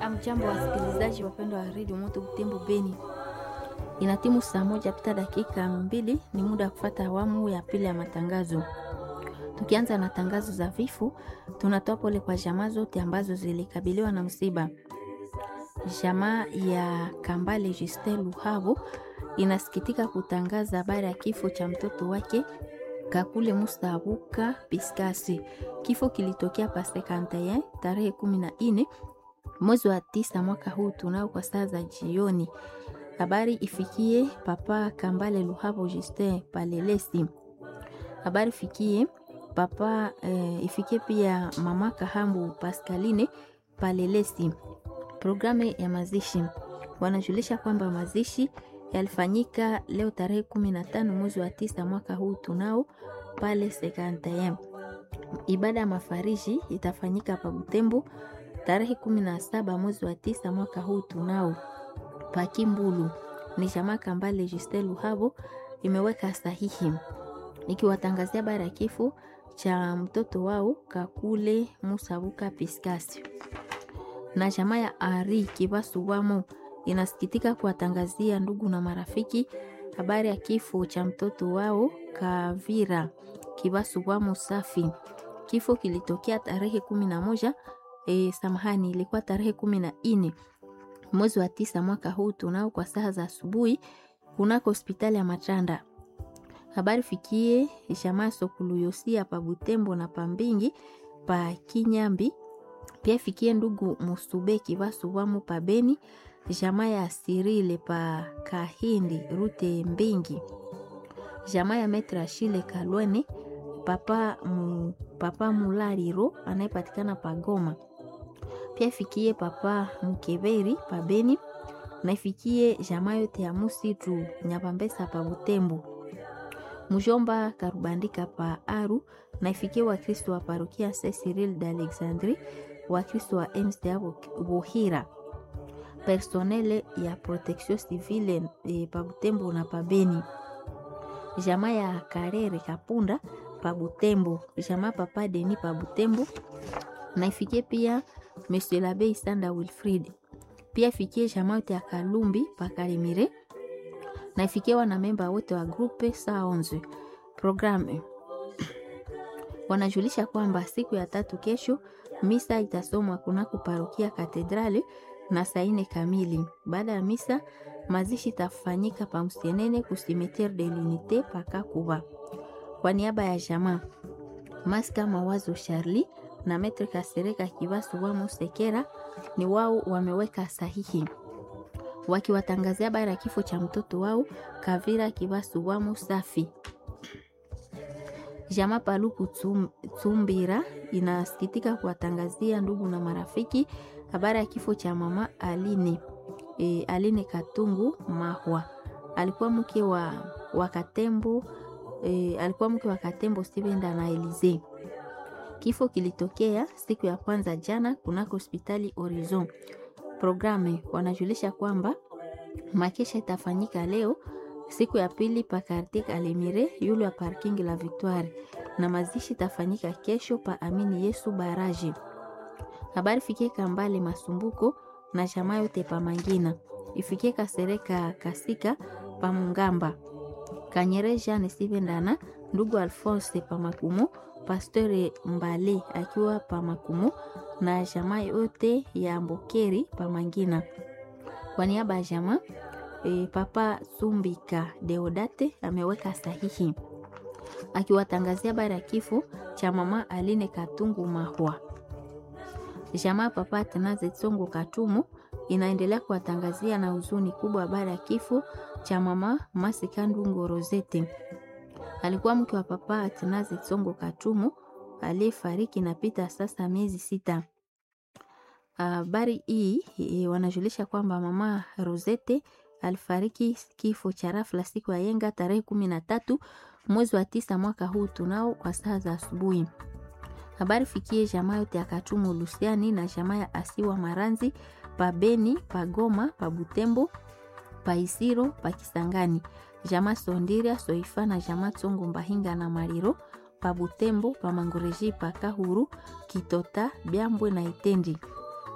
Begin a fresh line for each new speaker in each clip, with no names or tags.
Hamjambo wasikilizaji wapendwa wa redio Moto Butembo Beni, inatimu saa moja pita dakika mbili. Ni muda wa kufata awamu ya pili ya matangazo. Tukianza na tangazo za vifo, tunatoa pole kwa jamaa zote ambazo zilikabiliwa na msiba. Jamaa ya Kambale Justin Luhabo inasikitika kutangaza habari ya kifo cha mtoto wake Kakule Mustabuka Piskasi. Kifo kilitokea pasekanteye tarehe kumi na nne mwezi wa tisa mwaka huu tunao kwa saa za jioni. Habari ifikie papa Kambale Luhabo Justin Palelesi. Habari ifikie papa eh, ifikie pia mama Kahambu Pascaline Palelesi. Programu ya mazishi wanajulisha kwamba mazishi yalifanyika leo tarehe kumi na tano mwezi wa tisa mwaka huu tunao pale Sekantayem. Ibada ya mafariji itafanyika pa Butembo tarehe kumi na saba mwezi wa tisa mwaka huu tunao Pakimbulu. Ni jamaa Kambale Justin Luhabo imeweka sahihi ikiwatangazia habari ya kifo cha mtoto wao Kakule Musabuka Piskasi na jamaa ya Ari Kibasuwamo inasikitika kuwatangazia ndugu na marafiki habari ya kifo cha mtoto wao Kavira Kibasuwamo Safi. Kifo kilitokea tarehe kumi na moja e, samahani, ilikuwa tarehe kumi na nne mwezi wa tisa mwaka huu tunao kwa saa za asubuhi kunako hospitali ya Matanda. Habari fikie jamaa Sokuluyosia pa Butembo na Pambingi pa Kinyambi pia fikie ndugu Musubeki Basuwamu pa Beni, jamaa ya Sirile pa Kahindi Rute Mbingi, jamaa ya Metra Shile Kalwene papa, mu, papa Mulariro anayepatikana pa Goma. Pia fikie papa Mkeberi pa Beni na ifikie jamaa yote ya Musitu Nyapambesa pa Butembo. Mjomba Karubandika pa Aru na ifikie Wakristo wa parokia Saint Cyril d'Alexandrie Wakristo wa MCA Buhira, personele ya protection civile e, pa Butembo na pa Beni, jamaa ya Karere Kapunda pa Butembo, jamaa papa Deni pa Butembo na ifikie pia Monsieur l'Abbé Sanda Wilfrid, pia ifikie jamaa yote ya Kalumbi pa Karimire na ifikie wanamemba wote wa grupe saa 11 programme wanajulisha kwamba siku ya tatu kesho misa itasomwa kunako parokia katedrali na saa ine kamili. Baada ya misa, mazishi itafanyika pa Msienene ku cimetiere de l'unite pakakuba. Kwa niaba ya jamaa Maska Mawazo Charlie na Metre Kasereka Kibasu wamo Sekera ni wao wameweka sahihi wakiwatangazia habari ya kifo cha mtoto wao Kavira Kibasu wamo safi Jama Paluku Tsumbira inasikitika kuwatangazia ndugu na marafiki habari ya kifo cha mama Aline, e, Aline Katungu Mahwa. Alikuwa mke wa, wa Katembo e, alikuwa mke wa Katembo Stevenda na Elize. Kifo kilitokea siku ya kwanza jana kunako hospitali Horizon. Programe wanajulisha kwamba makesha itafanyika leo siku ya pili pa quartier Kalemire yule ya parking la Victoire, na mazishi tafanyika kesho pa Amini Yesu baraji. Habari fikie Kambale Masumbuko na jamaa yote pa Mangina, ifikie Kasereka Kasika pa Mungamba, Kanyere Jean Sivendana ndugu Alphonse pa Makumo, Pasteur Mbale akiwa pa Makumo na jamaa yote ya Mbokeri pa Mangina. Kwa niaba ya jamaa E, Papa Sumbika Deodate ameweka sahihi akiwatangazia habari ya kifo cha mama Aline Katungu Mahwa. Jamaa Papa Tenaze Tsongo Katumu inaendelea kuwatangazia na huzuni kubwa habari ya kifo cha mama Masikandu Ngorozete. Alikuwa mke wa Papa Tenaze Tsongo Katumu aliyefariki na pita sasa miezi sita. Habari hii e, wanajulisha kwamba mama Rosete alifariki kifo cha rafla siku ya yenga tarehe kumi na tatu mwezi wa tisa mwaka huu tunao kwa saa za asubuhi. Habari fikie jamaa yote ya Katumu Lusiani na jamaa ya Asiwa Maranzi pa Beni pa Goma pa Butembo pa Isiro pa Kisangani, jamaa Sondiria Soifa na jamaa Tsongo Mbahinga na Mariro pa Butembo pa Mangureji pa Kahuru Kitota Byambwe na Itendi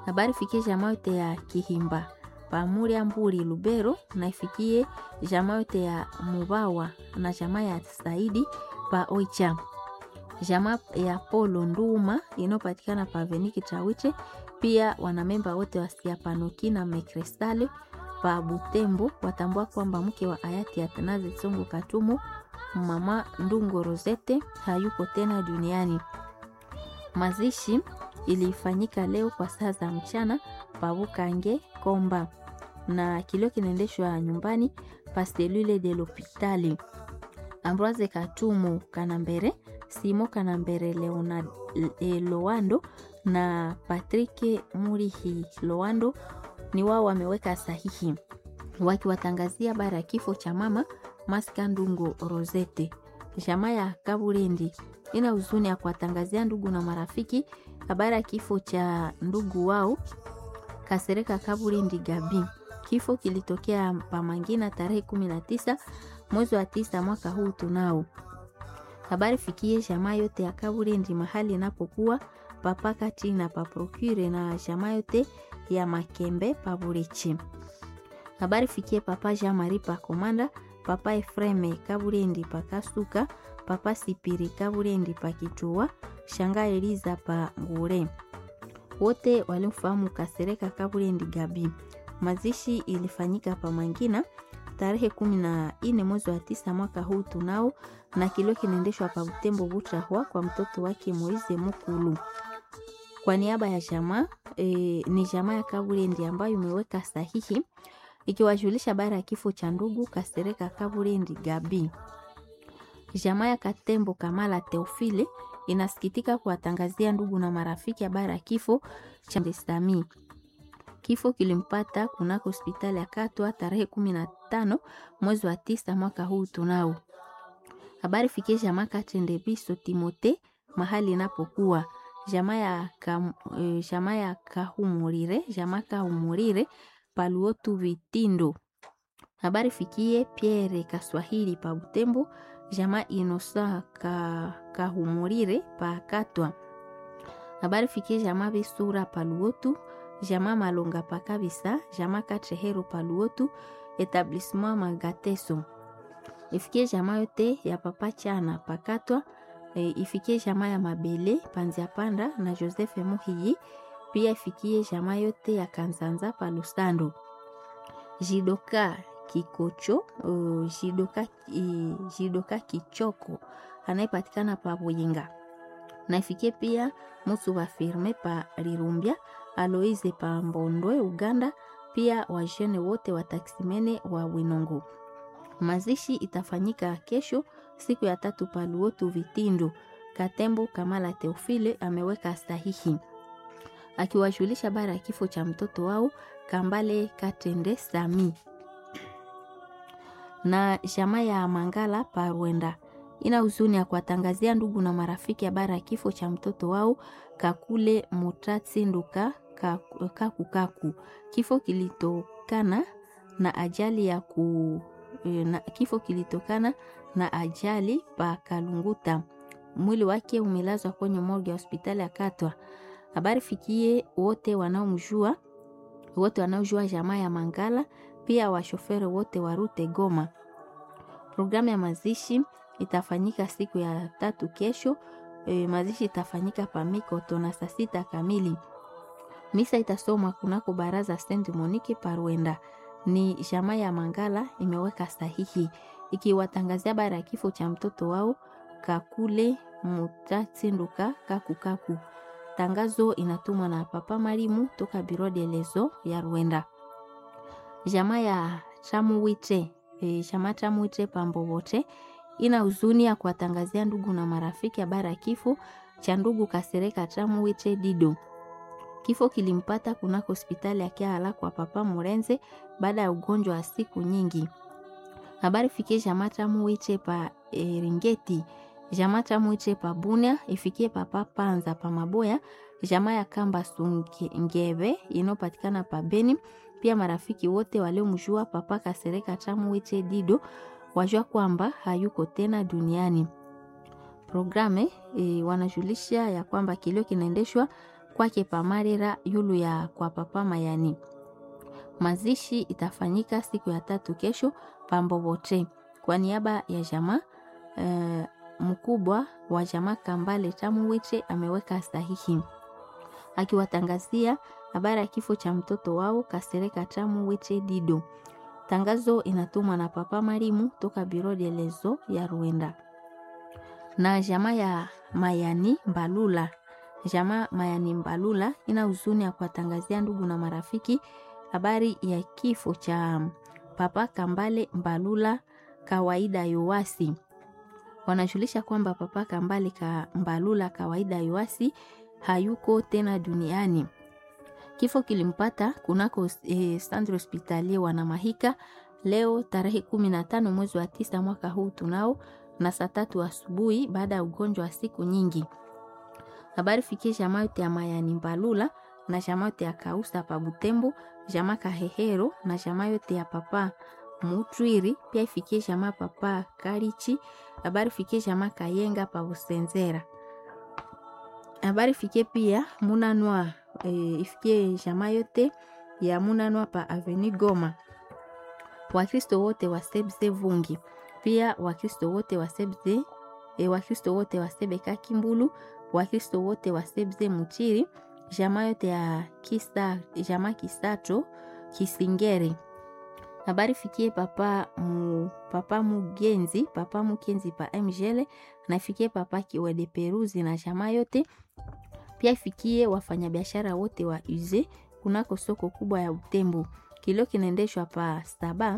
Habari fikie jamaa yote ya Kihimba Pamuria Mburi Lubero na ifikie jamaa yote ya Mubawa na jamaa ya Saidi pa Oicha, jamaa ya Polo Nduma inayopatikana pa Veniki Chawiche. Pia wanamemba wote wa Siapanoki na Mekrestale pa Butembo watambua kwamba mke wa hayati Atanazi Tsongo Katumo mama Ndungo Rosette hayuko tena duniani. Mazishi ilifanyika leo kwa saa za mchana pa Bukange Komba na kilio kinaendeshwa nyumbani pa selule de l'hopitali. Ambroise Katumo Kanambere, Simo Kanambere Leonard, e, Loando na Patrick Murihi Loando ni wao wameweka sahihi wakiwatangazia habari ya kifo cha mama Maska Ndungo Rosette. Jamaa ya Kaburendi ina huzuni ya kuwatangazia ndugu na marafiki habari ya kifo cha ndugu wao Kasereka Kaburendi Gabi. Kifo kilitokea Pamangina tarehe 19 mwezi wa tisa mwaka huu tunao. Habari fikie jamaa yote ya Kaburendi mahali inapokuwa papa kati na paprocure na jamaa yote ya Makembe Paburechi. Habari fikie papa Jean Marie pa Komanda, papa Efreme Kaburendi pa Kasuka, papa Sipiri Kaburendi pa Kichua, shanga Eliza pa Ngure. Wote walimfahamu Kasereka Kaburendi Gabi. Mazishi ilifanyika pa Mangina tarehe kumi na nne mwezi wa tisa mwaka huu tunao, na kilio kinaendeshwa pa Butembo Butrahwa kwa mtoto wake Moize Mukulu. Kwa niaba ya jamaa e, ni jamaa ya Kaburendi ambayo imeweka sahihi ikiwajulisha habari ya kifo cha ndugu Kasereka Kaburendi Gabi. Jamaa ya Katembo Kamala Teofile inasikitika kuwatangazia ndugu na marafiki habari ya kifo cha Ndesami. Kifo kilimpata kunako hospitali ya Katwa tarehe kumi na tano mwezi wa tisa mwaka huu tunao. Habari fikie jamaa Katendebiso Timote mahali inapokuwa jamaa ya ka, e, jamaa ya Kahumurire jamaa Kahumurire Paluotu Vitindo. Habari fikie Pierre Kaswahili pa Butembo jamaa Inosa ka, Kahumurire pa Katwa. Habari fikie jamaa Bisura Paluotu jamaa Malonga pa Kabisa jamaa Katrehero Paluotu etablissement Magateso. Ifikie jamaa yote ya papa Chana pakatwa e, ifikie jamaa ya Mabele Panzia Panda na Joseph Muhiyi. Pia ifikie jamaa yote ya Kanzanza pa Lusando. Jidoka Kikocho uh, Jidoka, uh, Jidoka Kichoko anayepatikana pa Buyinga. Na ifikie pia Musu wa firme pa Lirumbia Aloise pa Mbondwe Uganda, pia wajene wote wa taksimene wa Winongo. Mazishi itafanyika kesho siku ya tatu paluotu Vitindo. Katembo Kamala Teofile ameweka sahihi akiwajulisha bara ya kifo cha mtoto wao Kambale Katende Sami na jamaa ya Mangala Parwenda ina huzuni ya kuwatangazia ndugu na marafiki habari ya kifo cha mtoto wao Kakule Mutatsi Nduka Kaku Kaku. Kifo kilitokana na ajali ya ku na, kifo kilitokana na ajali pa Kalunguta. Mwili wake umelazwa kwenye morgue ya hospitali ya Katwa. Habari fikie wote wanaomjua wote wanaojua jamaa ya Mangala, pia washoferi wote wa rute Goma. Programu ya mazishi itafanyika siku ya tatu kesho. E, mazishi itafanyika Pamikoto na saa sita kamili. Misa itasomwa kunako baraza Saint Monique Parwenda. Ni jamaa ya Mangala imeweka sahihi ikiwatangazia habari ya kifo cha mtoto wao Kakule Mutatsinduka Kakukaku. Tangazo inatumwa na Papa Marimu toka Biro de Lezo ya Rwenda. Jamaa ya Chamuwite e, jamaa Chamuwite Pambobote ina huzuni ya kuwatangazia ndugu na marafiki habari ya kifo cha ndugu Kasereka Chamuwite Dido. Kifo kilimpata kunako hospitali ya Kiala kwa Papa Murenze baada ya ugonjwa wa siku nyingi. Habari fikie jamaa Chamuwite pa e, Ringeti jamaa Chamuiche pa Bunia ifikie papa Panza pa Maboya, jamaa ya Kamba Sungebe inayopatikana pa Beni. Pia marafiki wote waliomjua papa Kasereka Chamuiche Dido wajua kwamba hayuko tena duniani. Programe e, wanajulisha ya kwamba kilio kinaendeshwa kwake pamarera yulu ya kwa papa Mayani. Mazishi itafanyika siku ya tatu kesho Pambobote. Kwa niaba ya jamaa uh, mkubwa wa jamaa Kambale Tamuwiche ameweka sahihi akiwatangazia habari ya kifo cha mtoto wao Kasereka Tamuwiche Dido. Tangazo inatumwa na papa Marimu toka Biro de Lezo ya Ruenda na jamaa ya Mayani Mbalula. Jamaa Mayani Mbalula ina huzuni ya kuwatangazia ndugu na marafiki habari ya kifo cha papa Kambale Mbalula kawaida Yowasi. Wanajulisha kwamba papa Kambale ka Mbalula kawaida Yowasi hayuko tena duniani. Kifo kilimpata kunako eh, Centre Hospitalier Wanamahika leo tarehe kumi na tano mwezi wa tisa mwaka huu tunao na saa tatu asubuhi baada ya ugonjwa wa siku nyingi. Habari fikie jamaa yote ya Mayani Mbalula na jamaa yote ya Kausa pa Butembo, jamaa Kahehero na jamaa yote ya papa Mutwiri, pia ifikie jamaa papa Karichi. Habari fikie jamaa Kayenga pa Busenzera. Habari fikie pia Munanwa e, ifikie jamaa yote ya Munanwa pa Avenue Goma. Wakristo wote wa Sebze Vungi pia Wakristo wote wa Sebze e, Wakristo wote wa Sebeka Kimbulu, Wakristo wote wa Sebze Muchiri, jamaa yote ya Kisa, jamaa Kisato Kisingere. Habari fikie papa mu, papa Mugenzi, papa Mukenzi pa Mjele na ifikie papa Kiwede Peruzi na jamaa yote. Pia ifikie wafanyabiashara wote wa Uze kunako soko kubwa ya Butembo. Kilio kinaendeshwa pa saba